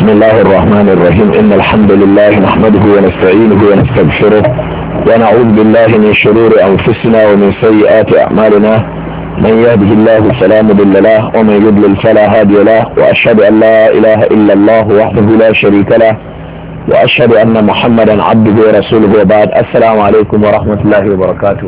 بسم الله الرحمن الرحيم إن الحمد لله نحمده ونستعينه ونستغفره ونعوذ بالله من شرور أنفسنا ومن سيئات أعمالنا من يهده الله فلا مضل له ومن يضلل فلا هادي له وأشهد أن لا إله إلا الله وحده لا شريك له وأشهد أن محمدا عبده ورسوله وبعد السلام عليكم ورحمة الله وبركاته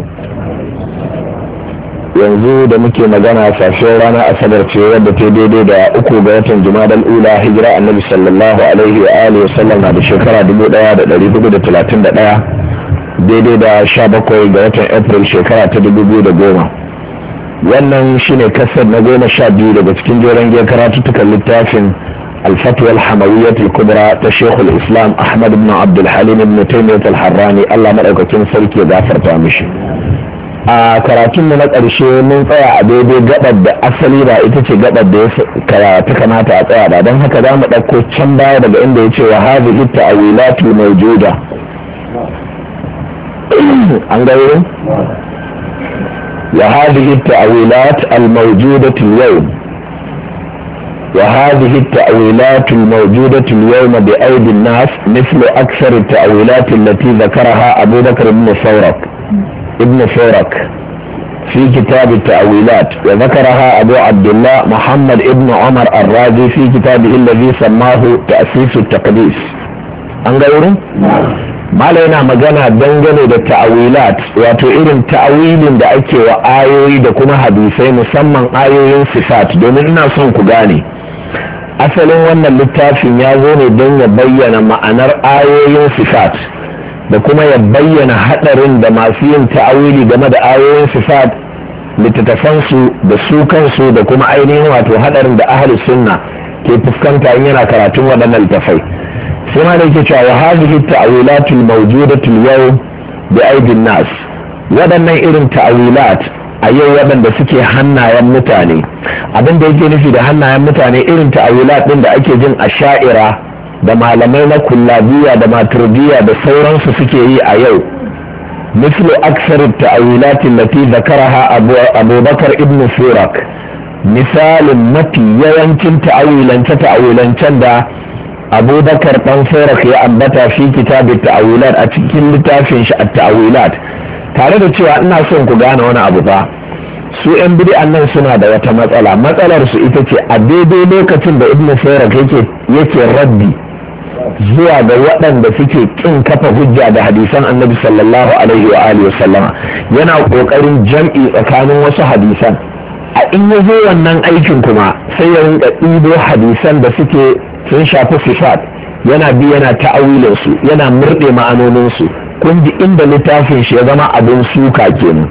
yanzu da muke magana safiyar rana asabar ce wadda ta daidai da uku ga watan jumadal ula hijira annabi sallallahu alaihi wa alihi wa sallam na da shekara dubu daya da dari hudu da talatin da daya daidai da sha bakwai ga watan april shekara ta dubu biyu da goma wannan shine kasar na goma sha biyu daga cikin jeren giyar karatuttukan littafin الفتوى الحموية الكبرى تشيخ الإسلام أحمد بن عبد الحليم بن تيمية الحراني الله مرأيكم سلكي غافر تامشي a karatunmu na ƙarshe mun tsaya a daidai gabar da asali ba ita ce gabar da ya ta kamata a tsaya ba don haka za mu ɗauko can baya daga inda ya ce wa hazi ita a wilatu mai juda an gairu wa hazi ita a wilat al-mawjudat al-yawm وهذه التأويلات الموجودة اليوم بأيدي الناس مثل أكثر التأويلات التي ذكرها أبو بكر بن ثورك ابن فورك في كتاب التأويلات وذكرها أبو عبد الله محمد ابن عمر الرازي في كتابه الذي سماه تأسيس التقديس أنقلوا mala yana magana dangane da ta'awilat wato irin ta'awilin da ake wa ayoyi da kuma hadisai musamman ayoyin sifat domin ina son ku gane asalin wannan littafin ya zo ne don ya bayyana ma'anar ayoyin sifat da kuma ya bayyana hadarin da masu yin ta'awili game da ayoyin sifat littattafansu da su kansu da kuma ainihin wato hadarin da ahli sunna ke fuskanta in yana karatun waɗannan littafai sai ma da yake cewa wa hadhihi ta'wilatul mawjudatul yawm bi aidin nas waɗannan irin ta'wilat a yau waɗanda suke hannayen mutane abin da yake nufi da hannayen mutane irin ta'wilat din da ake jin a sha'ira da malamai na kullabiya da maturdiya da sauransu suke yi a yau mislu aksar ta'awilatin lati zakaraha abu bakar ibn surak misalin mafi yawancin ta'awilance ta'awilancen da abubakar dan surak ya ambata fi kitabin ta'awilat a cikin littafin shi a ta'awilat tare da cewa ina son ku gane wani abu ba su 'yan bid'an nan suna da wata matsala matsalar su ita ce a daidai lokacin da ibn surak yake yake raddi zuwa ga waɗanda suke ƙin kafa hujja da hadisan annabi sallallahu alaihi wa alihi sallama yana ƙoƙarin jam'i tsakanin wasu hadisan a in ya zo wannan aikin kuma sai ya rinka ɗibo hadisan da suke sun shafi sifat yana bi yana ta'awilin su yana murɗe ma'anonin su kun ji inda littafin shi ya zama abin suka kenan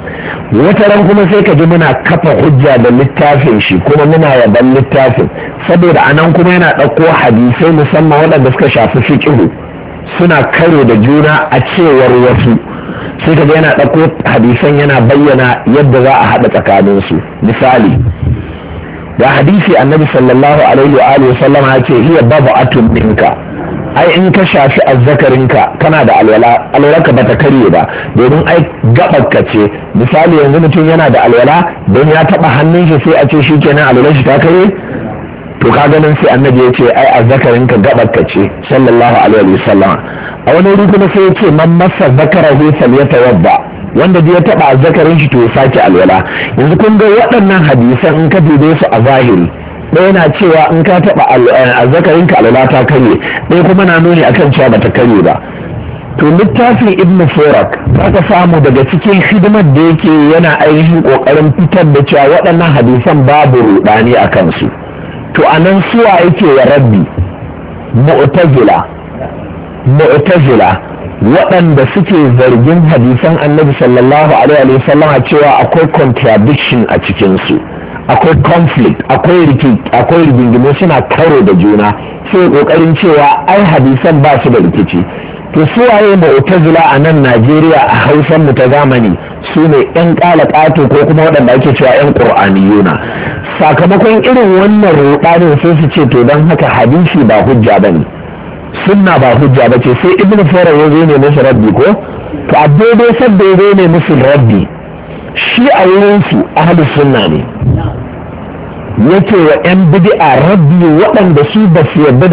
wata ran kuma sai ka ji muna kafa hujja da littafin shi kuma muna yaban littafin saboda anan kuma yana ɗauko hadisai musamman waɗanda suka shafi fiƙihu suna karo da juna a cewar wasu sai ka ga yana ɗauko hadisan yana bayyana yadda za a haɗa tsakaninsu misali da hadisi annabi sallallahu alaihi wa alihi sallama ya ce hiya babu atun minka ai in ka shafi azzakarinka kana da alwala alwalarka bata karye ba domin ai gabarka ce misali yanzu mutum yana da alwala don ya taba hannun shi sai a ce shi kenan alwalar shi ta karye to ka ganin sai annabi ya ce ai azzakarinka gabarka ce sallallahu alaihi wasallam a wani wuri kuma sai ya ce man masa zakarahu falyatawadda wanda ya taba azzakarin shi to ya sake alwala yanzu kun ga waɗannan hadisan in ka dube su a zahiri ɗaya na cewa in ka taɓa azzakarin ka alwala ta karye ɗaya kuma na nuni akan cewa bata karye ba to littafin ibn furak za ka samu daga cikin hidimar da yake yana ainihin ƙoƙarin fitar da cewa waɗannan hadisan babu ruɗani a kansu to a nan suwa yake wa rabbi mu'tazila mu'tazila waɗanda suke zargin hadisan annabi sallallahu alaihi wasallama cewa akwai contradiction a cikinsu akwai conflict akwai rigingimu suna karo da juna sai kokarin cewa ai hadisan ba su da rikici to su waye mu'tazila a nan Najeriya a Hausan mu ta zamani su ne yan ƙato ko kuma waɗanda ake cewa yan qur'aniyuna sakamakon irin wannan rudanin sai su ce to don haka hadisi ba hujja bane sunna ba hujja bace sai ibn Farah ya zo ne musu rabbi ko to a daidai sabda ya zo ne musu rabbi shi a wurin su ahlus sunna ne yake wa 'yan bid'a rabbi waɗanda su ba su yarda